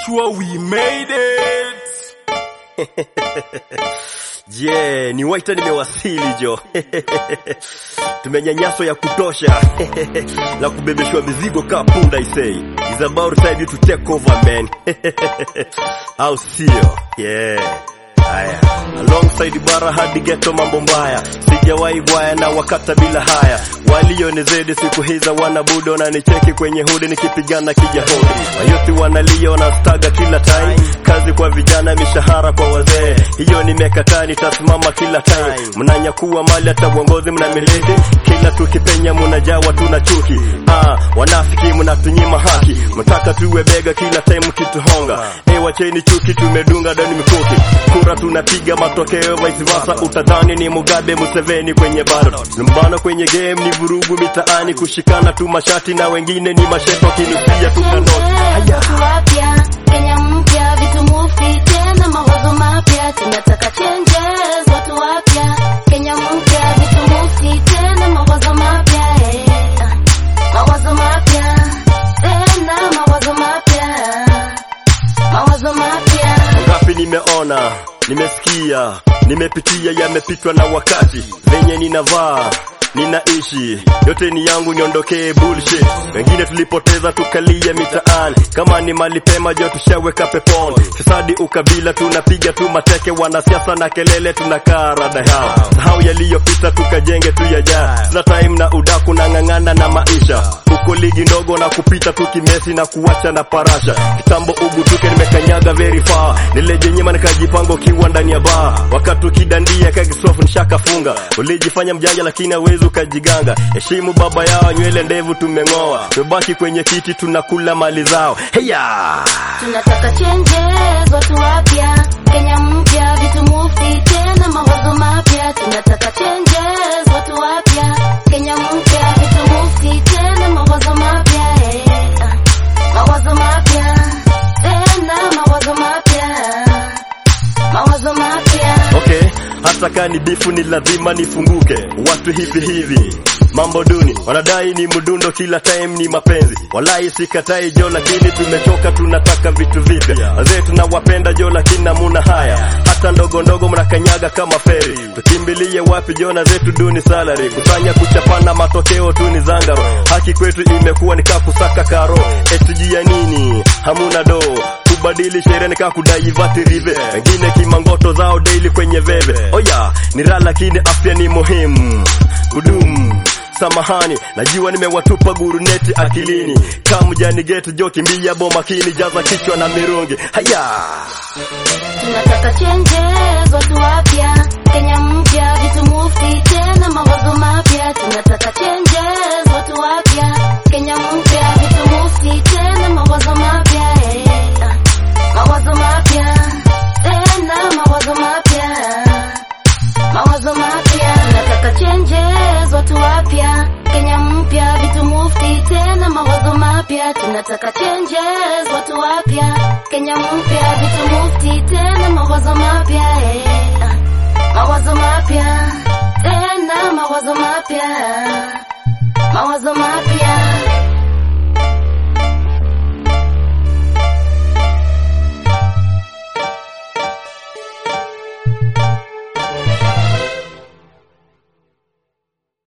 sure we made it. Je, ni waita nimewasili jo. Tumenyanyaswa ya kutosha na kubebeshwa mizigo kaa punda isei. It's about time you to take over man. Au sio? Yeah. Haya, alongside bara hadi ghetto mambo mbaya, sijawahi bwaya na wakata bila haya. Walionizidi siku hiza wanabudo na nicheki kwenye hudi nikipigana kijahudi. Mayuthi wanalia wanastaga kila time, kazi kwa vijana, mishahara kwa wazee. Hiyo nimekataa, nitasimama kila time. Mnanyakuwa mali hata uongozi mnamiliki, kila tukipenya munajawa tuna chuki. Ah, wanafiki mnatunyima haki, mtaka tuwe bega kila time kituhonga. Eh, wacheni chuki, tumedunga ndani mikuki. Kura tunapiga matokeo vice versa, utadhani ni Mugabe Museveni kwenye baro. Lumbano kwenye game ni vurugu mitaani, kushikana tu mashati na wengine ni masheto kinusia tukanoti. Haya. Watu wapya, Kenya mpya, vitu mufti tena mawazo mapya, tunataka changes. Watu wapya, Kenya mpya, vitu mufti tena mawazo mapya, eh. mawazo mapya tena mawazo mapya, mawazo mapya. Ngapi nimeona, nimesikia, nimepitia, yamepitwa na wakati. Venye ninavaa ninaishi yote ni yangu, niondokee bullshit. Wengine tulipoteza tukalia mitaani, kama ni mali pema jo tushaweka peponi. Fisadi ukabila tunapiga tu mateke, wanasiasa na kelele tunakaa rada yao. Sahau yaliyopita tukajenge tu yajayo. Tuna time na udaku na ng'ang'ana na maisha uko ligi ndogo na kupita tu kimesi na kuacha na parasha kitambo ugutuke nimekanyaga very far nilejenyima nikajipanga ukiwa ndani ya baa wakati ukidandia kakisofu nishakafunga ulijifanya mjanja lakini hawezi ukajiganga heshimu baba yao nywele ndevu tumeng'oa tumebaki kwenye kiti tunakula mali zao heya Tunataka changes, watu wapya, Kenya mpya, vitu mufti tena mawazo mapya. Tunataka changes, watu wapya, Kenya mpya, vitu mufti tena mawazo mapya, eh. mawazo mapya tena mawazo mapya, mawazo mapya. Okay, hata kaa ni bifu ni lazima nifunguke. Watu hivi hivi mambo duni wanadai ni mdundo, kila time ni mapenzi. Walai sikatai jo, lakini tumechoka, tunataka vitu vipya. Wazee tunawapenda jo, lakini namuna haya, hata ndogo ndogo mnakanyaga kama feri. Tukimbilie wapi jo, na zetu duni salary, kusanya kuchapana, matokeo tu ni zangaro. Haki kwetu imekuwa nikaa kusaka karo, SG ya nini? Hamuna do kubadili sheria nikaa kudaivati rive wengine kimangoto zao daily kwenye veve oya ni raha lakini afya ni muhimu kudumu samahani najua nimewatupa guruneti akilini kamjani geti jo kimbia bo makini jaza kichwa na mirungi haya Tunataka changes, watu wapya, Kenya mpya, vitu mufti tena mawazo mapya. Tunataka changes, watu wapya, Kenya mpya, vitu mufti tena mawazo mapya, eh. mawazo mapya tena mawazo mapya, mawazo mapya. Tunataka changes, watu wapya, Kenya mpya, vitu mufti tena mawazo mapya. Tunataka changes, watu wapya, Kenya mpya, vitu mufti tena mawazo mapya, eh. mawazo mapya tena mawazo mapya, mawazo mapya.